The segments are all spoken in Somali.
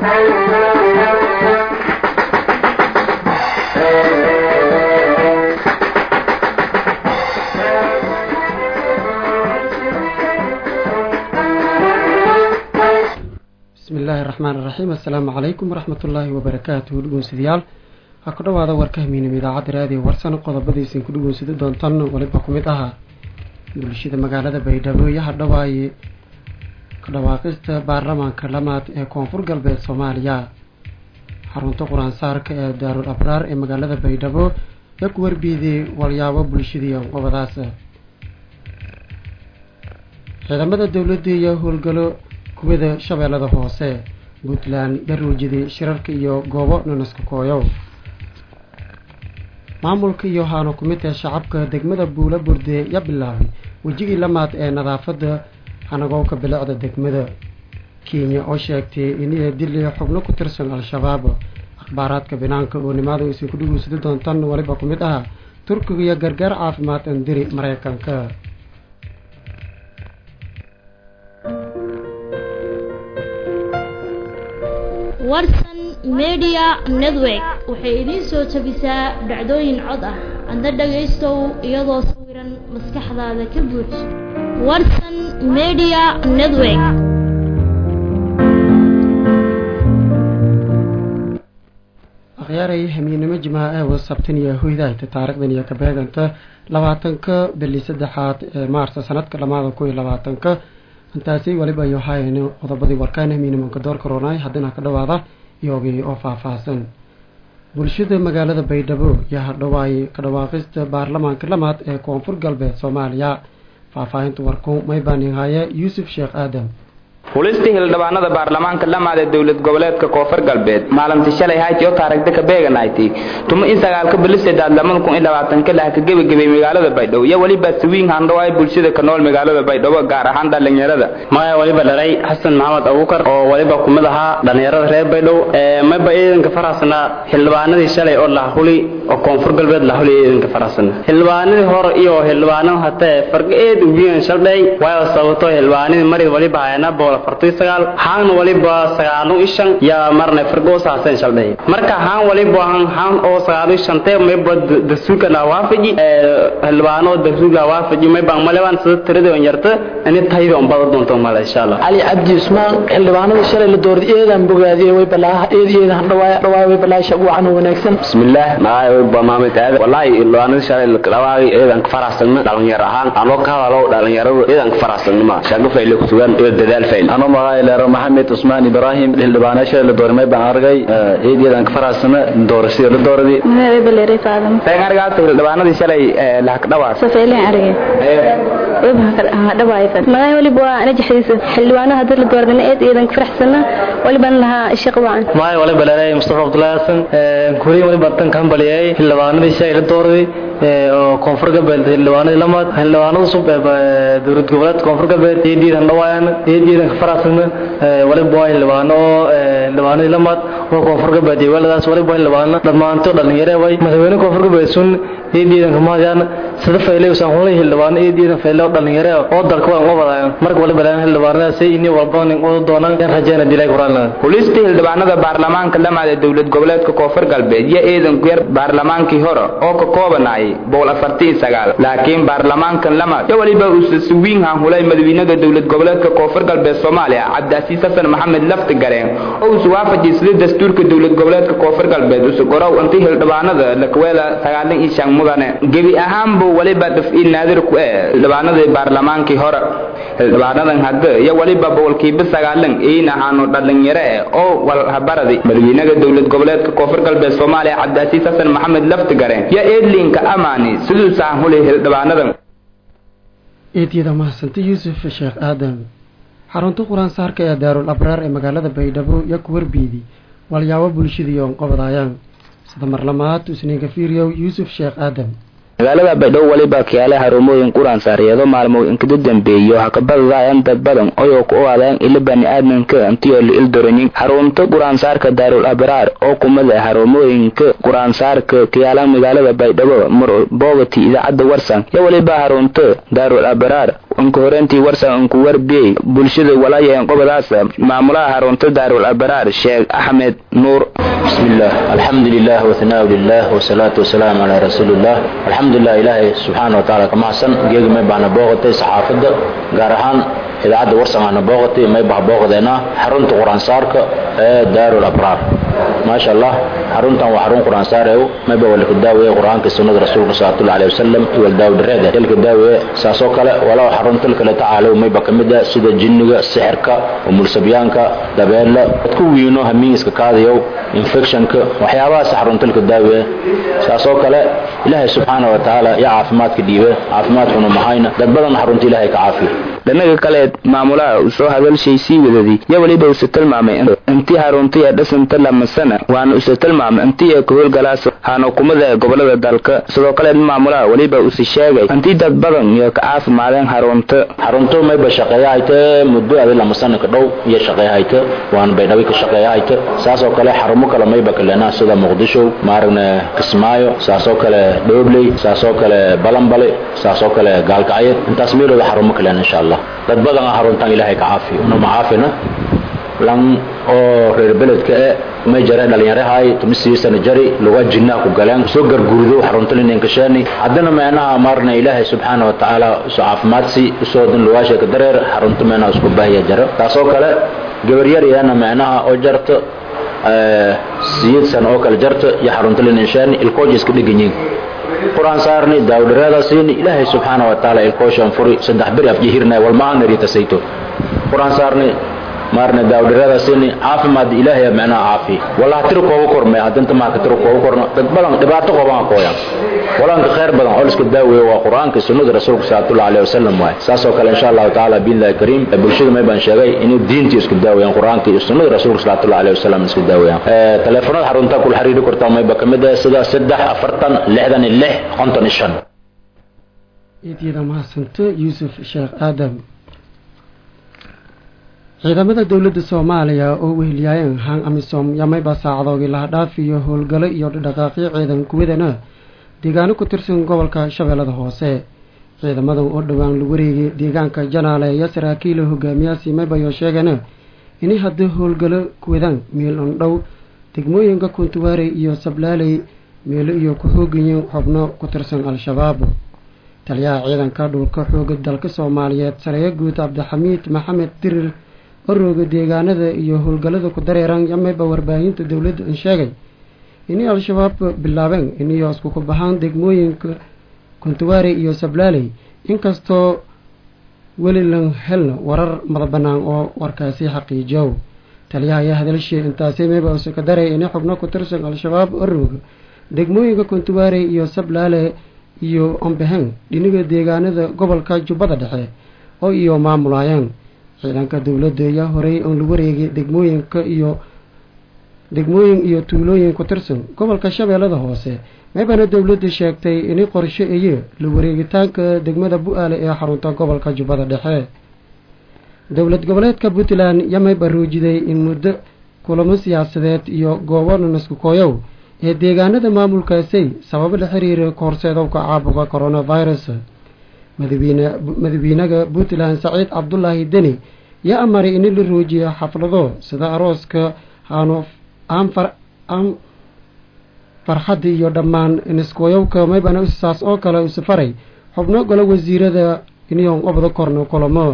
bismillaahi raxmaan iraxiim assalaamu calaykum waraxmatullaahi wabarakaatuhu dhugoonsadayaal ha ku dhawaada warka hamiinam idaacadda raadiyo warsan qodobadiisin ku dhugoonsada doontan waliba ku mid ahaa bulshada magaalada baydhabo iyo hadhawaaye ka dhawaaqista baarlamaanka lamaad ee koonfur galbeed soomaaliya xarunta qur-aansaarka ee daarul abraar ee magaalada baydhabo yaa ku warbiiday walyaabo bulshadii qobadaas ciidamada dowladda iyo howlgalo kuwada shabeellada hoose puntland yaruujiday shirarka iyo goobo nanaska kooyow maamulka iyo haano kumidta shacabka degmada buula burde ya bilaabay wejigii lamaad ee nadaafadda hanagowka bilicda degmada kenya oo sheegtay inay dili xubno ku tirsan al-shabaab akhbaaraadka binaanka oo nimaada aysan ku dhugunsada doontan waliba ku mid ah turkiga iyo gargaar caafimaad andiri mareykanka warsan media network waxay idiin soo jabisaa dhacdooyin cod ah adna dhagaystow iyadoo sawiran maskaxdaada ka buuj warsan media network akhyaaray hamiinimo jimaaca ee wasabtan iyo hoydahayta taarikhdan iyo kabeeganta labaatanka bili saddexaad ee maarsa sanadka lamaada kun iyo labaatanka intaasi waliba iyo haayeen qodobadii warkaan hamiinimanka door karoonay haddana ka dhawaada iyogii oo faahfaahsan bulshada magaalada baydhabo yaa hadhawaaye ka dhawaaqista baarlamaanka lamaad ee koonfur galbeed soomaaliya faahfaahinta warku maybaanihaaye yuusuf sheekh aadam xulistii hildhibaanada baarlamaanka lamaad ee dowlad goboleedka koonfur galbeed maalintii shalay hayti oo taarigda ka beeganayti tumo in sagaalka bilisedaad lamada kun iyo labaatanka lah ka gebagabay magaalada baydhabo iyo weliba sawiin handhaw ay bulshada ka nool magaalada baydhabo gaar ahaan dhallinyarada maya waliba dhalay xasan maxamed abuukar oo waliba kumid ahaa dhallinyarada reer baydhabo mayba ciidanka faraxsanaa xildhibaanadii shalay oo lahuli oo koonfur galbeed lahuli ciidanka faraxsana xildhibaanadii hore iyo xildhibaanada hatee farga eed ubiyan shaldhay waayo sababto xildhibaanadii mari waliba hayana bool haan waliba sagaalo ishan yaa marna firgoosaaseen shaldhay marka haan waliba haan oo sagaalo ishante mayba dasuuka la waafaji xildhibaano dasuuka la waafaji mayba maleban sida tirada on yarta ani tahayda on bada doonto male insha allah cali cabdi usmaan xildhibaanada shalay la doorday eedaan bogaadiyey way balaaha eed eedan dhawaay dhawaay way balaaha shabuucan oo wanaagsan bismillaah maay way ba maamed aad wallahi xildhibaanada shalay la dhawaay eedan ka faraxsan dhalinyar ahaan aan loo ka hadalo dhalinyarada eedan ka faraxsan ma shaqa fayle ku sugan iyo dadaal fayle ano magaayleero maxamed usmaan ibraahim xildhibaanasha la doormay baan argay eedyadaan ka faraxsana doorashada la dooradii argaata xildhibaanadii shalay lahakdhawaas safeelen arge magaay waliba waa najaxdiisa xildhibaanaha hadii la dooradana eed iidan ka faraxsana walibaan lahaa shaqo wacan maay waliba leeray mustafa cabdullaahi xasan kuriin waliba tan kan baliyay xildhibaanadii shalay la dooraday oo koonfur galbeed xildhibaanadii lamaad xildhibaanada cusub ee dowlad goboleedka koonfur galbeed eediidan dhawaayan eediidan ka faraxsana waliba waa xildhibaano xildhibaanadii lamaad oo koonfur galbeed iyo weeladaas waliba waa xildhibaano dhammaanto dhalinyare way madaxweyne koonfur galbeed sun eediidan ka mahadiyaan sida faylay usaan hulay xildhibaano eediidan faylay oo dhalinyare oo dalka waan qabadayaan marka waliba leen xildhibaanadaas ini walba nin u doonaan yan rajayna dilay quraan xulistii xildhibaanada baarlamaanka lamaad ee dowlad goboleedka koonfur galbeed iyo eedan ku yar baarlamaankii hore oo ka koobanayay boqol afartii sagaal laakiin baarlamaankan lamaad iyo waliba uusa suwiin hanhulay madaxweynada dowlad goboleedka koonfur galbeed soomaaliya cabdiasiis xasan maxamed lafti gareen oo usu waafajiyay sida dastuurka dowlad goboleedka koonfur galbeed usu gorow intii xildhibaanada lakuweela sagaalan iyo shan mudane gebi ahaanbu waliba daf-iil naadir ku eh xildhibaanadii baarlamaankii hore xildhibaanadan hadda iyo waliba boqolkiiba sagaalan iin ahaano dhalinyaro eh oo walhabaradi madaxweynada dowlad goboleedka koonfur galbeed soomaaliya cabdiasiis xasan maxamed lafti gareen iyo eedlinka amaani siduusaan hulay xildhibaanadan eedyada mahadsanta yuusuf sheekh aadam xarunta qur-aansaarka ee daarul abraar ee magaalada baydhabo iyo ku warbiidi walyaabo bulshadii oon qobadaayaan sida marlamaad usniinka fiiriyow yuusuf sheekh aadam magaalada baydhabo waliba kiyaale harumooyin quraan saariyado maalmo inkada dambeeyo hakabadadaayan dad badan oyoo ku owaadeen ila bani aadamka intiyo la ildoranin xarunta quraansaarka daarul abraar oo kumada harumooyinka quraansaarka kiyaala magaalada baydhabo mar boogati idaacadda warsan iyo waliba xarunta daarul abraar unka horeyntii warsan unku warbiyey bulshada walaayeen qobadaas maamulaha harunta daarul abraar sheekh axmed nuur بسم الله الحمد لله وثناء لله والصلاة والسلام على رسول الله الحمد لله إلهي سبحانه وتعالى كما حسن جيج ما بعنا بوغتي صحافة قارهان إذاعة ورسم عنا بوغتي ما يبقى بوغتنا حرنت قرآن سارك دار الأبرار ما شاء الله حرنت وحرون قرآن سارك ما يبقى ولك الداوية قرآن كسنة رسول الله صلى الله عليه وسلم والداو دريدة تلك الداوية ساسو كلا ولو حرنت لك لتعالى وما يبقى كمدة سيدة جنة سحرك ومرسبيانك دبيلا تكوينو همينسك كاذيو infectionka waxyaabahaas xaruntalka daaweya saasoo kale ilaahay subxaana wa tacaala yaa caafimaadka dhiibe caafimaadkuna mahayna dad badan xarunta ilaahay ka caafiya dhanaga kale maamulaha uu soo hadalshay sii wadadii yo weliba use tilmaamay intii haruntaya dhasanta lamasana waana use tilmaamay intii ee kahowlgalaas haanakumada ee gobolada dalka sidoo kale maamulaha weliba use sheegay intii dad badan iyo ka caafimaadeen harunta xarunto mayba shaqeeya hayte muddo adi lamasana ka dhow iyo shaqeeya hayte waana baydhabi ka shaqeeya hayte saasoo kale xarumo kale mayba kalena sida muqdisho maaragna kismaayo saasoo kale dhoobley saasoo kale balanbale saasoo kale gaalkacyo intaas meelooda xarumo kalena insha allah dad badan haruntan ilaahay ka caafiyo unama caafina lan oo reer beledka e may jare dhalinyarahay tumisii sana jari luga jinnaha ku galeen soo gargurdo xaruntalineenkasheeni haddana meenaha maarna ilaahay subxaana wa tacaala isu caafimaadsi usoo dan lugaasha ka dareer xarunta meenaha isku bahya jaro taasoo kkale gabaryar iyana meenaha oo jarto siyid sana oo kale jarto iyo xaruntalinensheeni ilkooja iska dheganyiin quraan saarni daawdhareeda siini ilaahay subxaana wa tacaala ilkooshan furi saddex beri afjihirna walmaanaritasayto quraan saarni maarna daawdhareeda siini caafimaad ilaahay macnaha caafi wallah tiro kooba korme haddanta maaka tiro kooba korno dad badan dhibaato qoobaan kooyan walanka khayr badan oo iska daaweeyo waa qur-aanka sunnada rasuulka sallallahu alayhi wasallam waay saasoo kale insha allahu tacaala biillahi kariim bulshada may baan sheegay inay diintii isku daaweeyaan qur-aanka iyo sunnada rasuulka sallallahu alayhi wasallam isku daaweeyaan telefoonada xarunta kula xiriiri kartaa mayba kamid ah sida saddex afartan lixdan iyo lix konton iyo shan iidyada mahadsanto yuusuf sheekh aadam ciidamada dowladda soomaaliya oo wehelyaayeen hang amisom yamayba saacdoogii laha dhaaf iyo howlgalo iyo dhaqaaqyo ciidan kuwadana deegaano ku tirsan gobolka shabeellada hoose ciidamadan oo dhowaan lagu wareegay deegaanka janaale iyo saraakiila hogaamiyaasi maybayo sheegana inay haddii howlgalo kuwadaan meel ondhow degmooyinka kuntuwaarey iyo sablaaley meelo iyo ku-xoogayin xubno ku tirsan al-shabaab taliyaha ciidanka dhulka xooga dalka soomaaliyeed sareeyo guud cabdixamiid maxamed dirir orooga deegaanada iyo howlgallada ku dareeran yamayba warbaahinta dowladda an sheegay inay al-shabaab bilaabeen inay iskuku bahaan degmooyinka kuntuwaare iyo sablaaley inkastoo weli lan helna warar mada bannaan oo warkaasi xaqiijow taliyaha ayaa hadalshee intaasi mayba use ka daray inay xubno ku tirsan al-shabaab orooga degmooyinka kuntuwaare iyo sablaale iyo ombehen dhiniga deegaanada gobolka jubbada dhexe oo iyo maamulaayeen ciidanka dowladda ayaa horey oon lagu wareegay degmooyinka iyo degmooyin iyo tuulooyin ku tirsan gobolka shabeellada hoose maybana dowladda sheegtay inay qorshe eye la wareegitaanka degmada bu-aale ee xarunta gobolka jubbada dhexe dowlad goboleedka puntland yamayba ruujiday in muddo kulamo siyaasadeed iyo goobo naskukooyow ee deegaanada maamulkaasay sababo la xiriira kahorseedowka caabuqa coronavirus madaxweynaga puntland saciid cabdulaahi deni yaa amaray in la roojiyo xaflado sida arooska aan farxadda iyo dhammaan niskooyowka maybana saas oo kale u safaray xubno golo wasiirada iniyon obda korno kulamo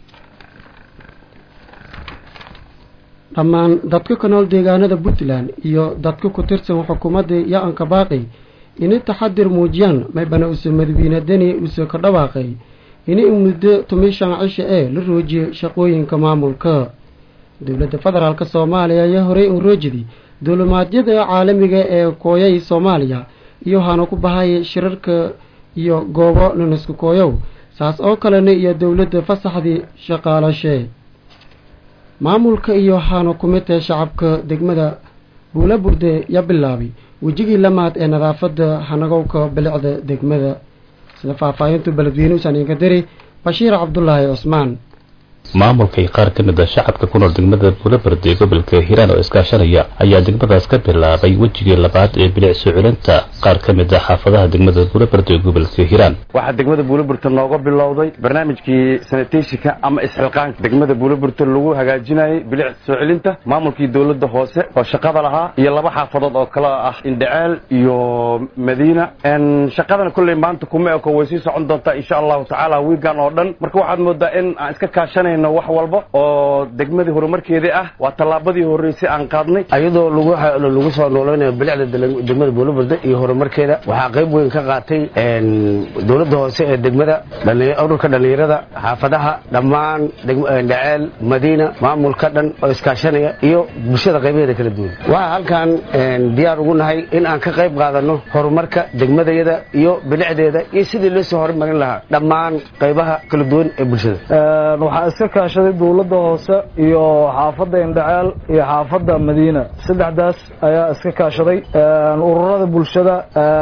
dhammaan dadka ka nool deegaanada puntland iyo dadka ku tirsan xukuumadda ya-anka baaqi inay taxadir muujiyaan maybana use madaxweyne deni use ka dhawaaqay inay muddo tumishan cisha ee la roojiyo shaqooyinka maamulka dowladda federaalk soomaaliya ayaa horey un roojidi duulimaadyada caalamiga ee kooyay soomaaliya iyo hana ku bahay shirarka iyo goobo naniska kooyow saas oo kalena iyo dowladda fasaxdii shaqaalashe maamulka iyo hana kumidee shacabka degmada buula burde ya bilaabay wejigii lamaad ee nadaafadda hanagowka bilicda degmada sida faahfaahintu beledweyne usan inka diri bashiir cabdulaahi cusmaan maamulka iyo qaar ka mid a shacabka ku nool degmada buulaberde ee gobolka hiiraan oo iskaashanaya ayaa degmadaas ka bilaabay wejigii labaad ee bilic soo celinta qaar ka mid a xaafadaha degmada buulaberde ee gobolka hiiraan waxaa degmada buulaburta nooga bilowday barnaamijkii saniteshika ama isxilqaanka degmada buulaburta lagu hagaajinayay bilic soo celinta maamulkii dowladda hoose oo shaqada lahaa iyo laba xaafadood oo kale ah indhaceel iyo madiina shaqadana kolley maanta kuma eko way sii socon doontaa insha allahu tacaala wiigan oo dhan marka waxaad moodaa in aan iska kaashanayno wax walba oo degmadii horumarkeedii ah waa tallaabadii horreysay aan qaadnay iyadoo lagu soo nooleynayo bilicda degmada buulaburda iyo horumarkeeda waxaa qayb weyn ka qaatay dowladda hoose ee degmada ururka dhallinyarada xaafadaha dhammaan dhaceel madiina maamulka dhan oo iskaashanaya iyo bulshada qaybaheeda kala duwan waxaa halkan diyaar ugu nahay in aan ka qayb qaadano horumarka degmadayada iyo bilicdeeda iyo sidii loo soo horumarin lahaa dhammaan qaybaha kala duwan ee bulshada waxaa iska kaashaday dowladda hoose iyo xaafadda indhaceel iyo xaafadda madiina saddexdaas ayaa iska kaashaday ururada bulshada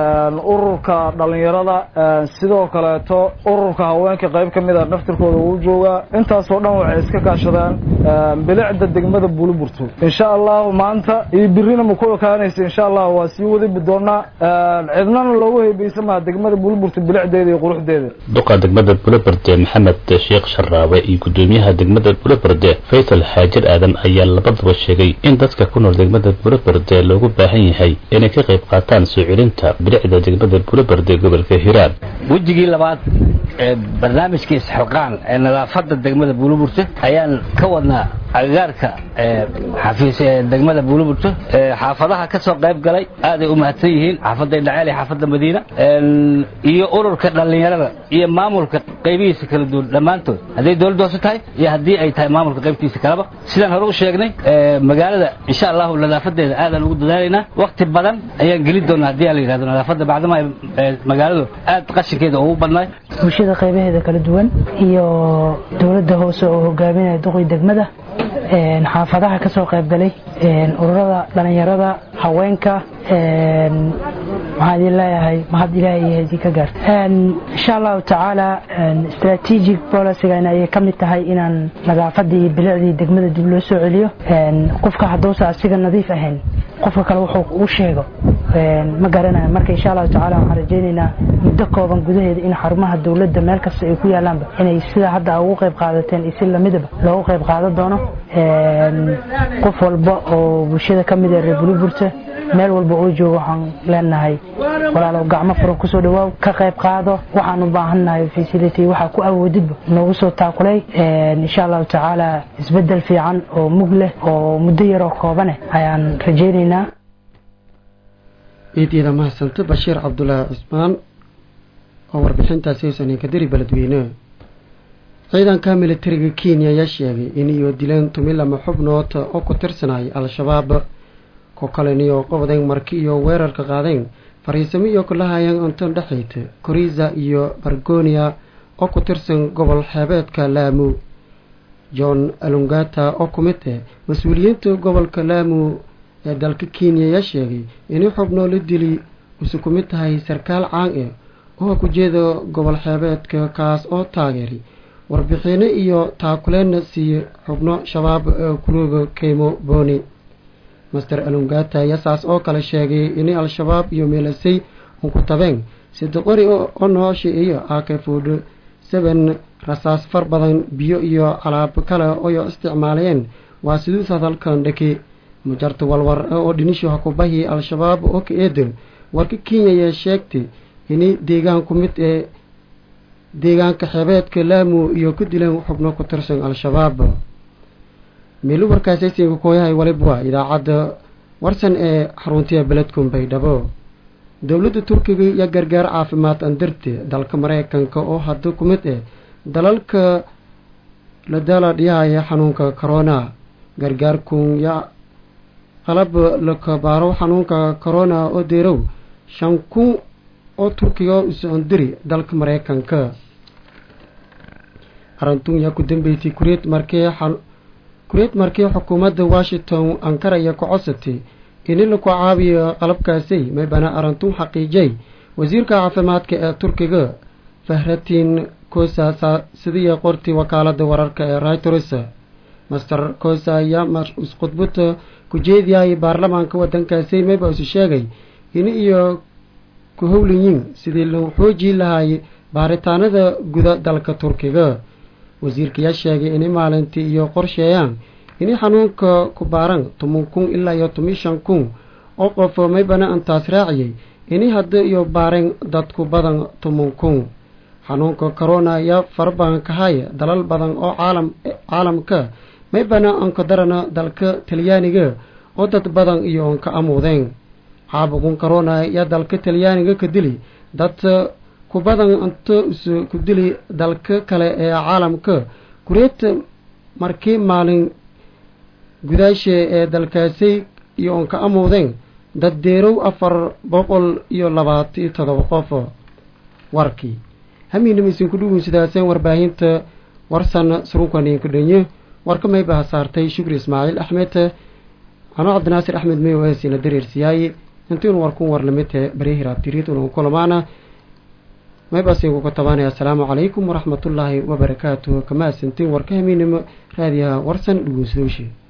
ururka dhallinyarada sidoo kaleeto ururka haweenka qayb ka mid a naftirkooda uu joogaa intaasoo dhan waxay iska kaashadaan bilicda degmada buuliburto insha allahu maanta iyo birina ma ku ekaanaysa insha allah waa sii wadi doonaa cidnana loogu heybeysa maha degmada buuliburto bilicdeeda iyo quruxdeeda duqa degmada buulaberde maxamed sheekh sharaawe iyo gudoomiyaha degmada buulaberde faysal xaajir aadan ayaa labadaba sheegay in dadka ku nool degmada buulaberde loogu baahan yahay inay ka qayb qaataan soo celinta bilicda degmada buulaberde gobolka hiiraan wejigii labaad ee barnaamijka isxilqaan ee nadaafadda degmada buuliburte ayaan ka wadnaa agagaarka xafiis ee degmada buuliburte xaafadaha ka soo qayb galay aaday u mahadsan yihiin xaafadda indhaceel iyo xaafadda madiina iyo ururka dhallinyarada iyo maamulka qaybihiisa kala duwan dhammaantood hadday dowladda hoose tahay iyo haddii ay tahay maamulka qaybtiisa kaleba sidaan hore u sheegnay magaalada insha allahu nadaafadeeda aadaan ugu dadaalaynaa wakti badan ayaan geli doonaa haddii la yidhahdo nadaafadda bacdama ay magaaladu aad qashinkeeda ugu badnaay bulshada qaybaheeda kala duwan iyo dowladda hoose oo hogaaminaya duqii degmada xaafadaha ka soo qayb galay ururada dhallinyarada haweenka waxaan idin leeyahay mahad ilaahay iyo idin ka gaarta insha allahu tacaala strategic policygan ayay ka mid tahay inaan nadaafadii iyo bilicdii degmada dib loo soo celiyo qofka hadduusa asiga nadiif ahayn qofka kale wuxuu u sheego ma garanayo marka insha allahu tacaala waxaan rajaynaynaa muddo kooban gudaheeda in xarumaha dowladda meel kasta ay ku yaalaanba inay sida hadda ugu qayb qaadateen iyo si lamidaba loogu qayb qaadan doono qof walba oo bulshada ka mid ee reer buliburta meel walba oo joogo waxaan leenahay walaalow gacmo furan kusoo dhawaaw ka qayb qaado waxaan u baahannahay facility waxaa ku awoodidba noogu soo taakulay insha allahu tacaala isbedel fiican oo mug leh oo muddo yaroo koobane ayaan rajaynaynaa ciidyada mahadsanto bashiir cabdulaahi cismaan oo warbixintaasi haysan kadiri beledweyne ciidanka militariga kenya ayaa sheegay in iyo dileen tumilama xubnood oo ku tirsanay al-shabaab ko kaleniyo qobdeen marki iyo weerarka qaadeen fariisamo iyo kulahayeen anton dhexeyta koriza iyo bargonia oo ku tirsan gobol xeebeedka laamu john alungata oo ku mid ah mas-uuliyiinta gobolka laamu ee dalka kenya ayaa sheegay inay xubnoo la dili usu ku mid tahay sarkaal caan ah oo ku jeeda gobol xeebeedka kaas oo taageeray warbixino iyo taakuleena siiye xubno shabaab kulooga keymo boni master alungata ayaa saas oo kale sheegay inay al-shabaab iyo meelasay unku tabeen sida qori oo noosha iyo akafood seven rasaas far badan biyo iyo alaab kale oyo isticmaalayeen waa siduus hadalkan dhaki mujarta walwar oo dhinisho hakubahi al-shabaab oo ka eedan warka kenya ayaa sheegtay inay deegaanku mid ee deegaanka xeebeedka laamu iyo ku dileen xubno ku tirsan al-shabaab meelu warkaasaysinka kooyahay walibwa idaacadda warsan ee xaruntiya beledkun baydhabo dowladda turkiga iyo gargaar caafimaad andarte dalka mareykanka oo hadda ku mid ah dalalka la daala dhiyahaya xanuunka corona gargaarkun ya qalab la kabaaro xanuunka corona oo deerow shan kun oo turkiga usoondiri dalka mareykanka arantun yaa ku dambeysay kureed markee kureed markii xukuumadda washington ankara ayaa ku codsatay in laku caabiyo qalabkaasi maybana arantun xaqiijay wasiirka caafimaadka ee turkiga fahratin kosa sidii qortii wakaalada wararka ee reuters master kosa ayaa khudbad ku jeediyay baarlamaanka wadankaasi mayba isu sheegay in iyo ku howlayiin sidii loo xoojii lahaay baaritaanada guda dalka turkiga wasiirkayaa sheegay inay maalintii iyo qorsheeyaan inay xanuunka ku baaran toban kun ilaa iyo toban shan kun oo qof maybana intaas raaciyay inay hadda iyo baareen dadku badan toban kun xanuunka corona ayaa farabadan ka haya dalal badan oo caalam caalamka maybana anka darana dalka talyaaniga oo dad badan iyo onka amuudeen caabuqun corona ayaa dalka talyaaniga ka dili dad ku badan inta isu ku dili dalka kale ee caalamka kureet markii maalin gudaashe ee dalkaasi iyo onka amuudeen dad deerow afar boqol iyo labaatan iyo todoba qof warkii hamiinama isinku dhugun sidaaseen warbaahinta warsan surunkaninka dhenye warka maybaha saartay shukri ismaaciil axmed anoo cabdinaasir axmed may oesina dareersiyaaye intiinu warkun warlamite baryahiraabtiriid unagu kulamaana maybaasigu ka tabaanaya asalaamu calaykum waraxmatullaahi wabarakaatuh kama asantiin warka hamiinimo raadiyaha warsan dhugunsadowshi